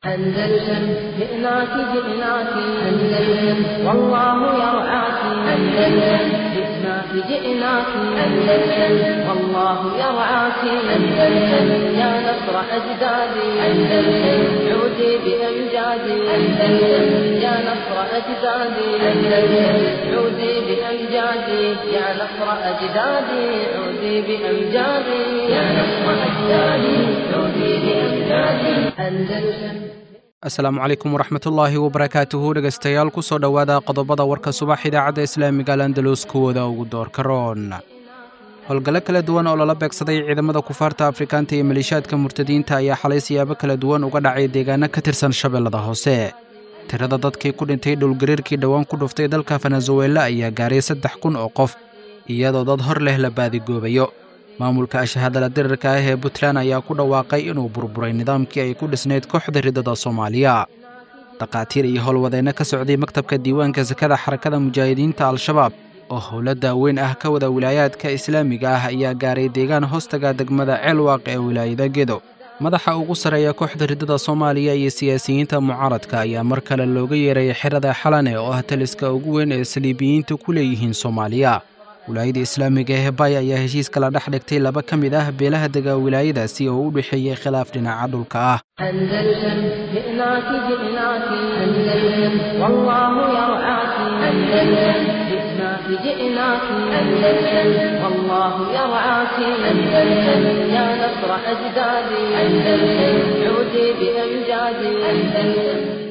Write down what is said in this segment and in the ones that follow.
أندلسن جئناك جئناك أندلسن والله يرعاك أندلسن جئناك جئناك أندلسن والله يرعاك أندلسن يا نصر أجدادي أندلسن عودي بأمجادي أندلسن يا نصر أجدادي أندلسن عودي بأمجادي يا نصر أجدادي عودي بأمجادي يا نصر أجدادي عودي بأمجادي أندلسن asalaamu calaykum waraxmatullaahi wabarakaatuhu dhegaystayaal ku soo dhowaada qodobada warka subax idaacadda islaamiga alandalus kuwooda ugu doorka roon howlgallo kala duwan oo lala beegsaday ciidamada kufaarta afrikaanta iyo maleeshiyaadka murtadiinta ayaa xalay siyaabo kala duwan uga dhacay deegaano ka tirsan shabeellada hoose tirada dadkii ku dhintay dhowlgariirkii dhowaan ku dhuftay dalka venezuela ayaa gaaray saddex kun oo qof iyadoo dad hor leh la baadigoobayo maamulka ashahadala dirirka ah ee puntland ayaa ku dhawaaqay inuu burburay nidaamkii ay ku dhisnayd kooxda riddada soomaaliya dhakhaatiir iyo howlwadeenno ka socday maktabka diiwaanka sakada xarakada mujaahidiinta al-shabaab oo howlo daaweyn ah ka wada wilaayaadka islaamiga ah ayaa gaaray deegaan hoostaga degmada ceelwaaq ee wilaayada gedo madaxa ugu sarreeya kooxda riddada soomaaliya iyo siyaasiyiinta mucaaradka ayaa mar kale looga yeeray xerada xalane oo ah taliska ugu weyn ee saliibiyiinta ku leeyihiin soomaaliya wilaayada islaamiga ee bay ayaa heshiis kala dhex dhigtay laba ka mid ah beelaha dega wilaayadaasi oo u dhexeeyey khilaaf dhinaca dhulka ah أندلسن جئناك جئناك أندلسن والله يرعاك أندلسن جئناك جئناك أندلسن والله يرعاك أندلسن يا نصر أجدادي أندلسن عودي بأمجادي أندلسن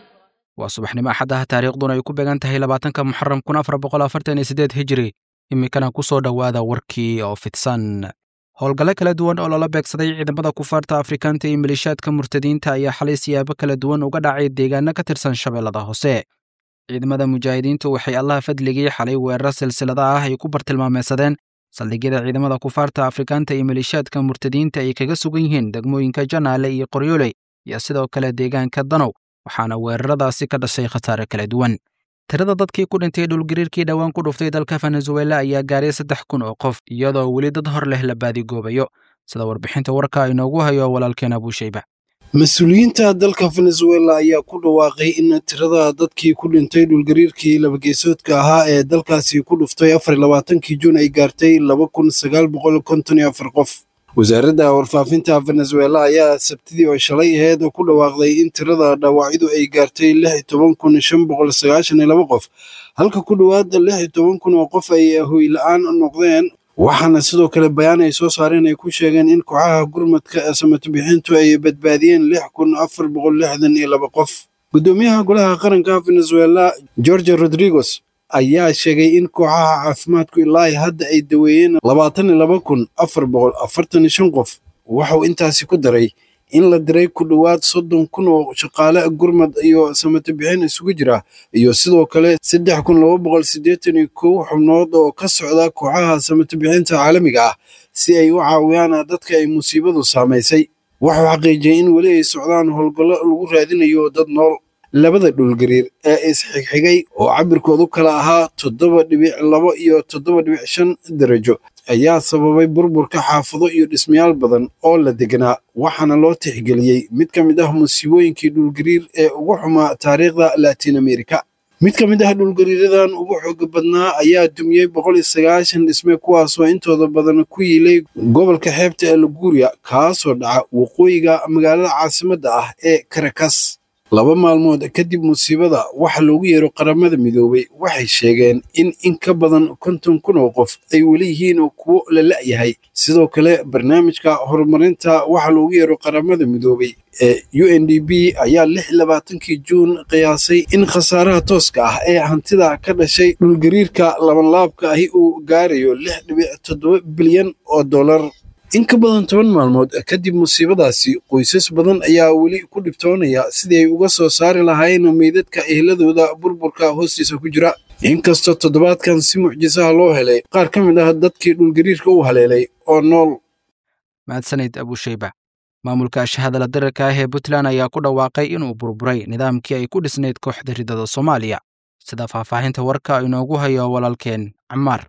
waa subaxnimo axaddaha taariikhduna ay ku beegan tahay labaatanka muxaram kun afar boqol afartan iyo siddeed hijiri iminkana ku soo dhowaada warkii oo fidsan howlgallo kala duwan oo lala beegsaday ciidamada kufaarta afrikaanta iyo maleeshiyaadka murtadiinta ayaa xalay siyaabo kala duwan uga dhacay deegaano ka tirsan shabeellada hoose ciidamada mujaahidiintu waxay allaha fadligii xalay weeraro silsilada ah ay ku bartilmaameysadeen saldhigyada ciidamada kufaarta afrikaanta iyo maleeshiyaadka murtadiinta ay kaga sugan yihiin degmooyinka janaale iyo qoryooley iyo sidoo kale deegaanka danow waxaana weeraradaasi ka dhashay khasaare kala duwan tirada dadkii ku dhintay dhulgariirkii dhowaan ku dhuftay dalka venezuela ayaa gaaray saddex kun oo qof iyadoo weli dad hor leh la baadigoobayo sida warbixinta warka inoogu hayo walaalkeen abuushayba mas-uuliyiinta dalka venezuela ayaa ku dhawaaqay in tirada dadkii ku dhintay dhulgariirkii labageesoodka ahaa ee dalkaasi ku dhuftay afar iyo labaatankii juun ay gaartay laba kun sagaal boqol konton iyo afar qof wasaaradda warfaafinta venezuela ayaa sabtidii oo shalay aheed ku dhawaaqday in tirada dhaawacyadu ay gaartay lix iyo toban kun shan boqol sagaashan iyo laba qof halka ku dhowaad lix iyo toban kun oo qof ay hoy-la-aan noqdeen waxaana sidoo kale bayaan ay soo saareen ay ku sheegeen in kooxaha gurmadka samato-bixintu ay badbaadiyeen lix kun afar boqol lixdan iyo laba qof guddoomiyaha golaha qaranka venezuela george rodriguez ayaa sheegay in kooxaha caafimaadku ilaahi hadda ay daweeyeen labaatan iyo laba kun afar boqol afartan iyo shan qof waxauu intaasi ku daray in la diray ku dhowaad soddon kun oo shaqaale gurmad iyo samato bixin isugu jira iyo sidoo kale saddex kun laba boqol siddeetan iyo kow xubnood oo ka socda kooxaha samato bixinta caalamiga ah si ay u caawiyaan dadka ay musiibadu saamaysay wuxuu xaqiijiyey in weli ay socdaan howlgallo lagu raadinayo dad nool labada dhulgariir ee isxigxigay oo cabirkoodu kala ahaa toddoba dhibic labo iyo toddoba dhibic shan darajo ayaa sababay burburka xaafado iyo dhismayaal badan oo la deganaa waxaana loo tixgeliyey mid ka mid ah musiibooyinkii dhulgariir ee ugu xumaa taariikhda latiin amerika mid ka mid ah dhulgariiradan ugu xooga badnaa ayaa dumiyey boqol iyo sagaashan dhisme kuwaasoo intooda badan ku yiilay gobolka xeebta ee laguuriya kaasoo dhaca waqooyiga magaalada caasimadda ah ee karakas laba maalmood kadib musiibada waxa loogu yeero qaramada midoobay waxay sheegeen in in ka badan konton kun oo qof ay weli yihiin kuwo la la'yahay sidoo kale barnaamijka horumarinta waxa loogu yeero qaramada midoobay ee u n d b ayaa lix labaatankii juun qiyaasay in khasaaraha tooska ah ee hantida ka dhashay dhulgariirka labanlaabka ahi uu gaarayo lix dhibic toddoba bilyan oo dollar in ka badan toban maalmood kadib musiibadaasi qoysas badan ayaa weli ku dhibtoonaya sidii ay uga soo saari lahaayeen meydadka ehladooda burburka hoostiisa ku jira inkastoo toddobaadkan si mucjisaha loo helay qaar ka mid ah dadkii dhulgariirka u haleelay oo nool mahadsanid abuushayba maamulka ashahadala dirirka ah ee puntland ayaa ku dhawaaqay inuu burburay nidaamkii ay ku dhisnayd kooxda riddada soomaaliya sida faahfaahinta warka inoogu hayo walaalkeen camaar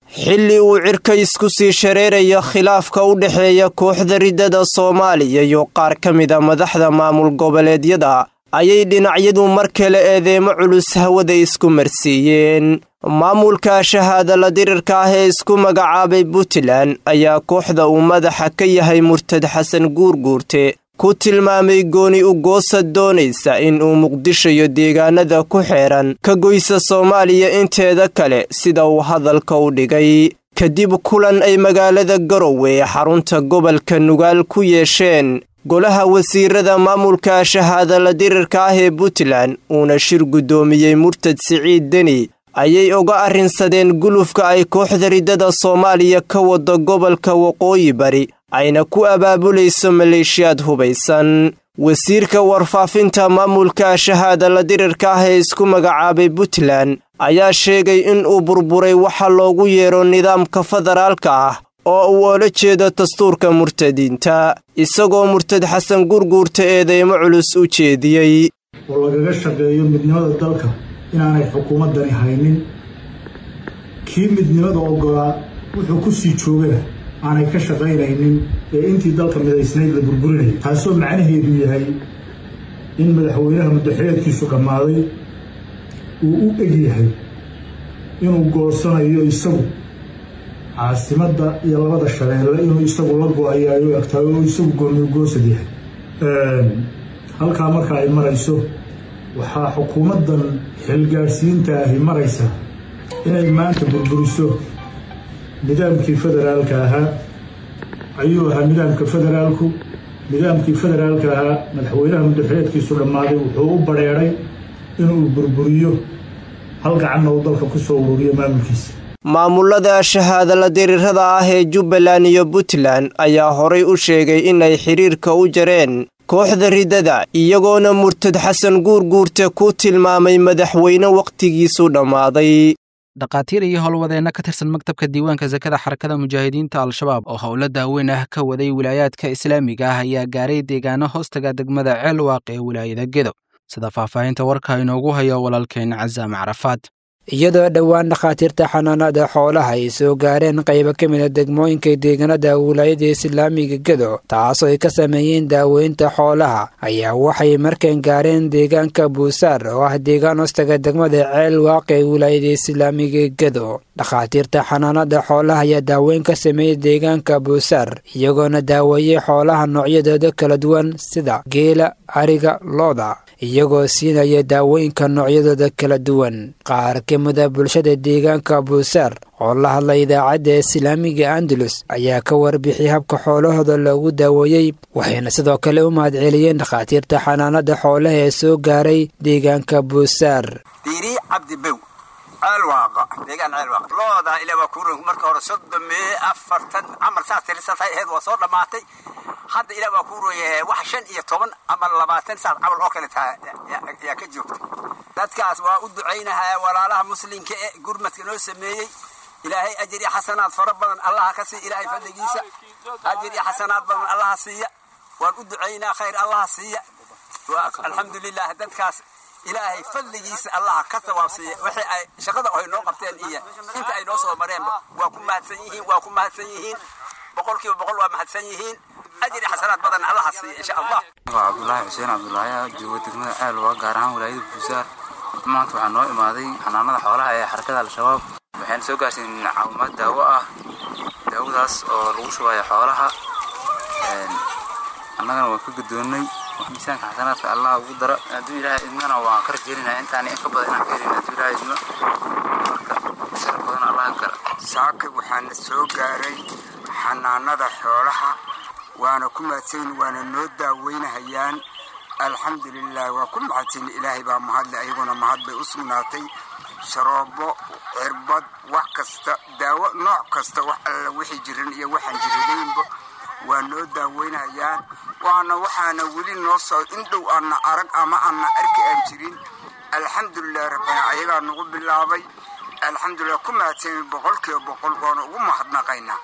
xilli uu cirka isku sii shareeraya khilaafka u dhexeeya kooxda riddada soomaaliya iyo qaar ka mida madaxda maamul goboleedyada ayay dhinacyadu mar kale eedeemo culus hawada isku marsiiyeen maamulka shahaadala dirirka ah ee isku magacaabay puntland ayaa kooxda uu madaxa ka yahay murtad xasan guurguurte ku tilmaamay gooni u goosa doonaysa in uu muqdisho iyo deegaanada ku xeeran ka goysa soomaaliya inteeda kale sida uu hadalka u dhigay kadib kulan ay magaalada garowe ee xarunta gobolka nugaal ku yeesheen golaha wasiirada maamulka shahaadala dirirka ah ee puntland uuna shir guddoomiyey murtad siciid deni ayay uga arrinsadeen gulufka ay kooxda riddada soomaaliya ka wado gobolka waqooyi bari ayna ku abaabulayso maleeshiyaad hubaysan wasiirka warfaafinta maamulka shahaadala dirirka ah ee isku magacaabay puntland ayaa sheegay in uu burburay waxa loogu yeero nidaamka federaalka ah oo uu oola jeedo dastuurka murtadiinta isagoo murtad xasan gurguurta eedeymo culus u jeediyey oo lagaga shaqeeyo midnimada dalka inaanay xukuumaddani haynin kii midnimada oggolaa wuxuu ku sii joogana aanay ka shaqaynaynin ee intii dalka midaysnayd la burburinaya taasoo macnaheedu yahay in madaxweynaha muddaxileedkiisu dhammaaday uu u eg yahay inuu goosanayo isagu caasimadda iyo labada shabeelle inuu isagu la go-ayaayo egtahay oo isagu gooniyo goosad yahay halkaa marka ay marayso waxaa xukuumaddan xilgaadhsiinta ahi maraysa inay maanta burburiso nidaamkii federaalka ahaa ayuu ahaa nidaamka federaalku nidaamkii federaalka ahaa madaxweynaha muddaxileedkiisu dhammaaday wuxuu u badheedhay inuu burburiyo hal gacanna uu dalka ku soo ururiyo maamulkiisa maamulada shahaadala dirirada ah ee jubbaland iyo puntland ayaa horay u sheegay inay xidhiirka u jareen kooxda riddada iyagoona murtad xasan guurguurte ku tilmaamay madaxweyne wakhtigiisu dhammaaday dhakhaatiir iyo howlwadeenno ka tirsan maktabka diiwaanka sakada xarakada mujaahidiinta al-shabaab oo howlo daaweyn ah ka waday wilaayaadka islaamiga ah ayaa gaaray deegaano hoostaga degmada ceelwaaq ee wilaayada gedo sida faahfaahinta warka inoogu hayo walaalkeen casaam carafaad iyadoo dhowaan dhakhaatiirta xanaanada xoolaha ay soo gaareen qaybo ka mid a degmooyinka deegaanada wilaayada islaamiga gedo taasoo ay ka sameeyeen daaweynta xoolaha ayaa waxay markan gaareen deegaanka buusaar oo ah deegaan hoostaga degmada ceel waaq ee wilaayada islaamiga gedo dhakhaatiirta xanaanada xoolaha ayaa daaweyn ka sameeyey deegaanka buusaar iyagoona daaweeyey xoolaha noocyadooda kala duwan sida geela ariga looda iyagoo siinaya daawooyinka noocyadooda kala duwan qaar ka mida bulshada deegaanka buusaar oo la hadla idaacadda islaamiga andalus ayaa ka warbixiyay habka xoolahooda loogu daaweeyey waxayna sidoo kale u mahadceliyeen dhakhaatiirta xanaanada xoolaha ee soo gaaray deegaanka buusaar diiri cabdibow ceelwaaqa deegaan ceelwaaqa looda ilaa waa kuuran marka hore soddon mee afartan camal saas tirisatay aheyd waa soo dhammaatay hadda ilaa waa kuu rooyahay wax shan iyo toban ama labaatan saas camal oo kale taha yaa ka joogta dadkaas waa u ducaynahaa walaalaha muslimka ee gurmadka noo sameeyey ilaahay ajir iyo xasanaad fara badan allaha ka siiya ilaahay fadligiisa ajir iyo xasanaad badan allaha siiya waan u ducaynaa khayr allaha siiya alxamdulilah dadkaas ilaahay fadligiisa allaha ka sawaabsiiya wixii ay shaqada ay noo qabteen iyo inta ay noo soo mareenba waa ku mahadsan yihiin waa ku mahadsan yihiin boqolkiiba boqol waa mahadsan yihiin ajri xasanaad badan allaha siiya insha allah waa cabdulaahi xuseen cabdulaahi jooga degmada ceelwa gaar ahaan walaayada buusaar maanta waxaa noo imaaday xanaanada xoolaha ee xarakada al-shabaab waxayna soo gaarsiin caawimaad daawo ah daawadaas oo lagu shubayo xoolaha annagana waan ka guddoonnay miisaanka xasanaadka allah ugu dara hadduu ilaahay idmana waan ka rajeynaya intaan in ka badan inaan ka helin hadduu ilaahay idmo marka sharaf badan allah kala saaka waxaana soo gaaray xanaanada xoolaha waana ku mahadsan waana noo daaweynahayaan alxamdulilah waa ku mahadsan ilaahay baa mahadle ayaguna mahad bay u sugnaatay sharoobo cirbad wax kasta daawo nooc kasta wax alla wixii jiran iyo waxaan jiradaynba waa noo daaweynayaan waana waxaana weli noo soo indhow aanna arag ama aanna arki aan jirin alxamdulilah rabbana ayagaa nagu bilaabay alxamdulilah ku mahadsan boqolkiiba boqol waana ugu mahadnaqaynaa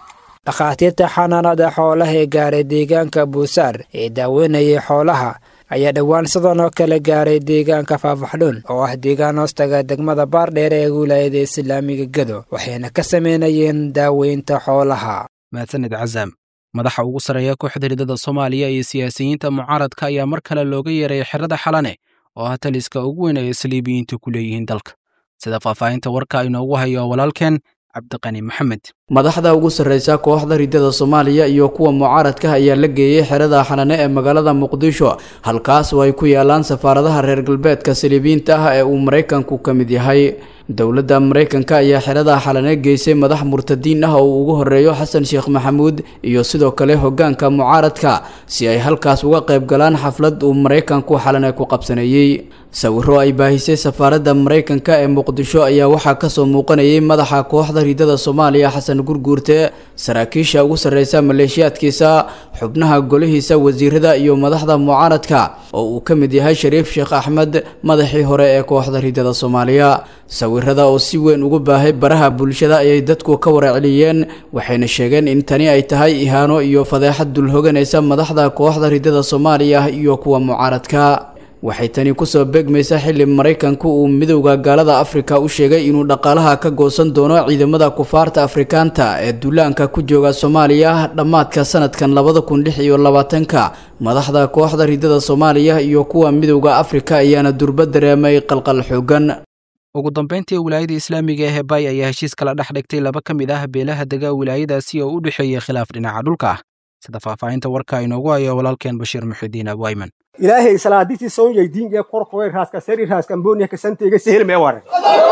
dhakhaatiirta xanaanada xoolaha ee gaaray deegaanka buusaar ee daaweynayay xoolaha ayaa dhowaan sidan oo kale gaaray deegaanka faafaxdhuun oo ah deegaan hoostaga degmada baardheer ee wilaayada islaamiga gedo waxayna ka sameynayeen daaweynta xoolaha mahadsanid casaam madaxa ugu sarreeya kooxda ridada soomaaliya iyo siyaasiyiinta mucaaradka ayaa mar kale looga yeeray xerada xalane oo ah taliska ugu weyn ay isliibiyiintu ku leeyihiin dalka sida faahfaahinta warka inoogu hayo walaalkeen cabdiqani maxamed madaxda ugu sarreysa kooxda ridada soomaaliya iyo kuwa mucaaradka ayaa la geeyey xerada xanane ee magaalada muqdisho halkaas oo ay ku yaalaan safaaradaha reer galbeedka saliibiyiinta ah ee uu maraykanku ka mid yahay dowladda maraykanka ayaa xerada xalane geysay madax murtadiin ah oo uu ugu horeeyo xasan sheekh maxamuud iyo sidoo kale hogaanka mucaaradka si ay halkaas uga qayb galaan xaflad uu maraykanku xalane ku qabsaneeyey sawiro ay baahisay safaaradda maraykanka ee muqdisho ayaa waxaa kasoo muuqanayay madaxa kooxda ridada soomaaliya xasan gurguurte saraakiisha ugu sarreysa maleeshiyaadkiisa xubnaha golihiisa wasiirada iyo madaxda mucaaradka oo uu ka mid yahay shariif sheekh axmed madaxii hore ee kooxda ridada soomaaliya sawirada oo si weyn ugu baahay baraha bulshada ayay dadku ka waraceliyeen waxayna sheegeen in tani ay tahay ihaano iyo fadeexad dulhoganaysa madaxda kooxda ridada soomaaliya iyo kuwa mucaaradka waxay tani kusoo beegmaysaa xilli maraykanku uu midowda gaalada afrika u sheegay inuu dhaqaalaha ka goosan doono ciidamada kufaarta afrikaanta ee duulaanka ku jooga soomaaliya dhammaadka sanadkan labada kun lix iyo labaatanka madaxda kooxda ridada soomaaliya iyo kuwa midowda afrika ayaana durba dareemay qalqal xoogan ugu dambayntii wilaayada islaamiga ee hebay ayaa heshiis kala dhex dhigtay laba ka mid ah beelaha dega wilaayadaasi oo u dhexeeyey khilaaf dhinaca dhulka ah sida faahfaahinta warka inoogu hayo walaalkeen bashiir muxidiin abwayman ilaahay salaaditi soonyay diinge korkoy raaska sari raaska amboniya kasanteyga sehelmee ware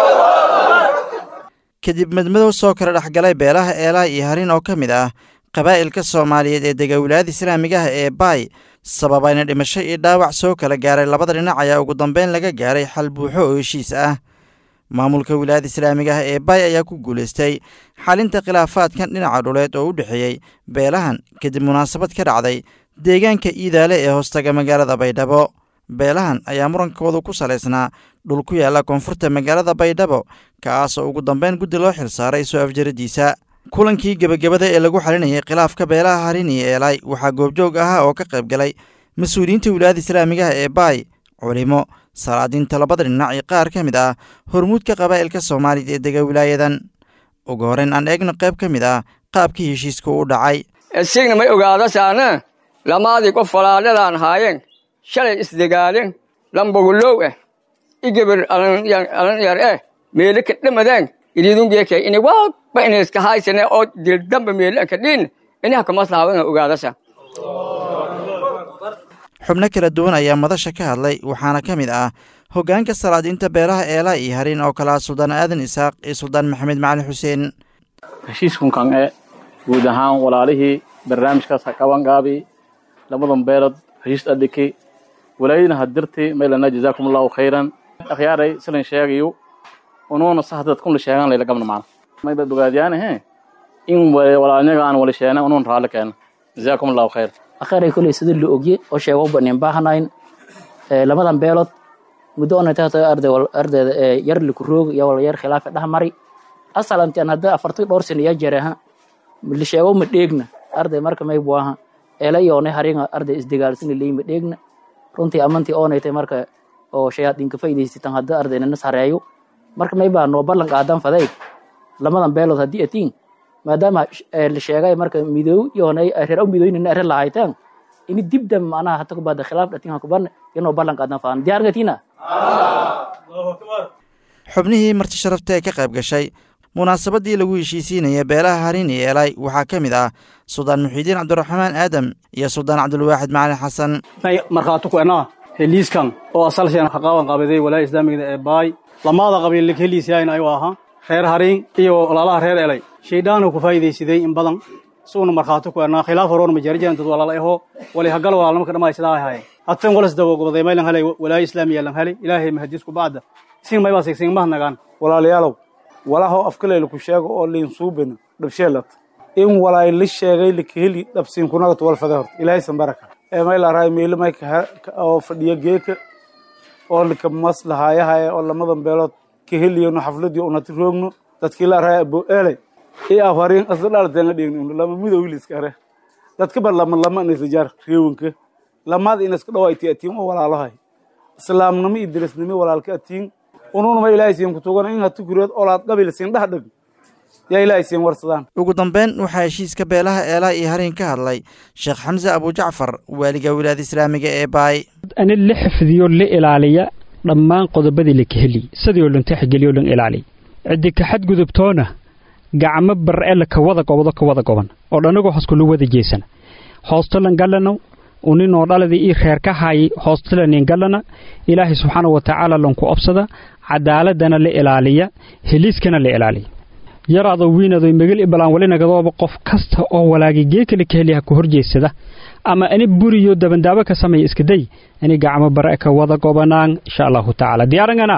kadib madmadow soo kala dhexgalay beelaha eelaha iyo harin oo ka mid ah qabaa'ilka soomaaliyeed ee dega wilaayada islaamiga ah ee baay sababayna dhimasho iyo dhaawac soo kala gaaray labada dhinac ayaa ugu dambeyn laga gaaray xal buuxo oo heshiis ah maamulka wilaayada islaamiga ah ee baay ayaa ku guulaystay xalinta khilaafaadkan dhinaca dhuleed oo u dhexeeyey beelahan kadib munaasabad ka dhacday deegaanka iidaale ee hoostaga magaalada baydhabo beelahan ayaa murankoodu ku salaysnaa dhul ku yaalla koonfurta magaalada baydhabo kaasoo ugu dambeyn guddi loo xilsaaray soo afjaradiisa kulankii gebagabada ee lagu xalinayay khilaafka beelaha harin iyo eelay waxaa goobjoog ahaa oo ka qayb galay mas-uuliyiinta wilaayada islaamiga ah ee baay culimo salaadiinta labada dhinac iyo qaar ka mid ah hormuudka qabaa'ilka soomaaliya ee dega wilaayadan ugu horeyn aan eegno qayb ka mid ah qaabkii heshiiska u dhacay esigna may ogaadasaana lamaadii qof falaadhadaan haayeen shalay isdegaaleen lambogulow eh igabir alan yar eh meele ka dhamadeen ididungeeke ini walba inayska haysane oo dildamba meele anka dhiin inaha kamaslahawana ogaadasa xubno kala duwan ayaa madasha ka hadlay waxaana ka mid ah hoggaanka salaadiinta beelaha eela iyo harin oo kale ah suldaan aadan isaaq iyo suldaan maxamed macali xuseen heshiiskunkan e guud ahaan walaalihii barnaamijkaas ha qabangaabi lamadan beelood heshiis adhiki walaayadina hadirti maylana jazaakum allahu khayran akhyaaray silan sheegayo unuuna sahdad kunla sheegan layla gabna maana mayba bogaadiyaanahe in walaalnyaga aan wala sheena unuun raalli keena jazaakum allahu khayr akhiray koley sida la ogye oo sheego banin baahnayn lamadan beelood muddo onatata arday ardayda yar likuroog iyo wala yar khilaafa dhex mari asalantian hadda afartii dhowr sano iya jareha la sheego ma dheegna arday marka may buaha eela iyoonay haringa arday isdegaalsina leey ma dheegna runtii amantii oonaytay marka oo shayaadiinka faa'iidaysitan hadda ardayna nas hareeyo marka may baa noo ballan qaadan faday lamadan beelood haddii atiin maadaama la sheegay marka midoow iyoonay reer midooynina ere lahaytaan ini dibdam manaha hata kubada khilaaf dhatin hakuban inoo ballan qaadan faan diyaargatina xubnihii marti sharafta ee ka qayb gashay munaasabadii lagu heshiisiinaya beelaha harin iyo eelay waxaa ka mid ah suldaan muxiidiin cabdiraxmaan aadam iyo suldaan cabdulwaaxid macalin xasan may markhaati ku enaa heliiskan oo asalseen haqaaban qabaday walaaya islaamigada ee baay lamaada qabiil heliisyahayn ayuu ahaa reer harin iyo walaalaha reer elay shaydhaanu ku faa'iidaysaday in badan suuna markhaati ku enaa khilaaf horoon ma jarijan dad walaala eho wali hagal walaalnimo ka dhamay sidaa ahaye hatan walas dawogobaday maylan helay walaaya islaamiya lan helay ilaahay mahadiisku bacda sin maybaa sigsin mahadnagaan walaalayaalow walaahoo afkaleyla ku sheego oo liin suubina dhabsheelat in walaay la sheegay lakaheli dhabsiinkunagat walfade horta ilaahaysan baraka ee maylaaraay meelo may oo fadhiya geeka oo lika maslahaayahaye oo lamadan beelood ka heliyano xafladii unati roogno dadkii laaraay abo eelay i afharin asla dhalteen la dhigni lama midowiliska are dadka bar lama lama nisijar reewanka lamaad in iska dhawayti atiin oo walaalahay islaamnimo iyo dirisnimo walaalka atiin ununuma ilaahay siin ku tugan in hatu kureed olaad qabil siin dhax dhag yaa ilaahay siin warsadaan ugu dambeyn waxaa heshiiska beelaha eelaa iyo harin ka hadlay sheekh xamse abujacfar waaliga wilaayada islaamiga ee baay ani la xifdiyo la ilaaliya dhammaan qodobadii la kaheli sidii oo dhan tixgeliyo dhan ilaaliy ciddi ka xadgudubtoona gacmo bar'e ka wada gobodo ka wada goban oo dhanagoo hoskulu wada jeesana hoostolan gallano uninoo dhaladii ii reer ka haayay hoostolanin gallana ilaahay subxaana wa tacaala lanku obsada cadaaladana la ilaaliya heliiskana la ilaaliya yaraado wiinado megel ibalaan walinagadooba qof kasta oo walaagi geekale ka heliha ku horjeedsada ama ani buriyo dabandaabo ka sameeya iskaday ani gacmo bare ka wada gobanaan insha allahu tacaala diyaarangana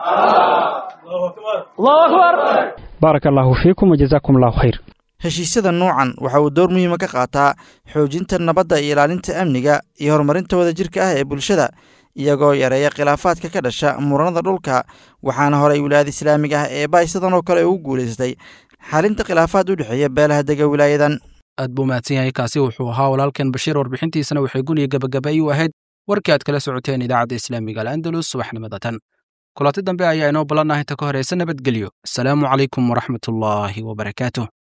baaraka allaahu fiikum wajazaakum allahu khayr heshiisyada nuucan waxa uu door muhiima ka qaataa xoojinta nabadda iyo ilaalinta amniga iyo horumarinta wadajirka ah ee bulshada iyagoo yareeya khilaafaadka ka dhasha muranada dhulka waxaana horey wilaayada islaamiga ah ee baay sidan oo kale ugu guulaystay xalinta khilaafaad u dhexeeya beelaha dega wilaayadan aad buu mahadsan yahay kaasi wuxuu ahaa walaalkan bashiir warbixintiisana waxay guniya gabagabay u ahayd warkii aad kala socoteen idaacadda islaamiga al'andalus subaxnimada tan kulanti dambe ayaa inoo ballanah inta ka horeysa nabadgelyo asalaamu calaykum waraxmatullaahi wabarakaatuh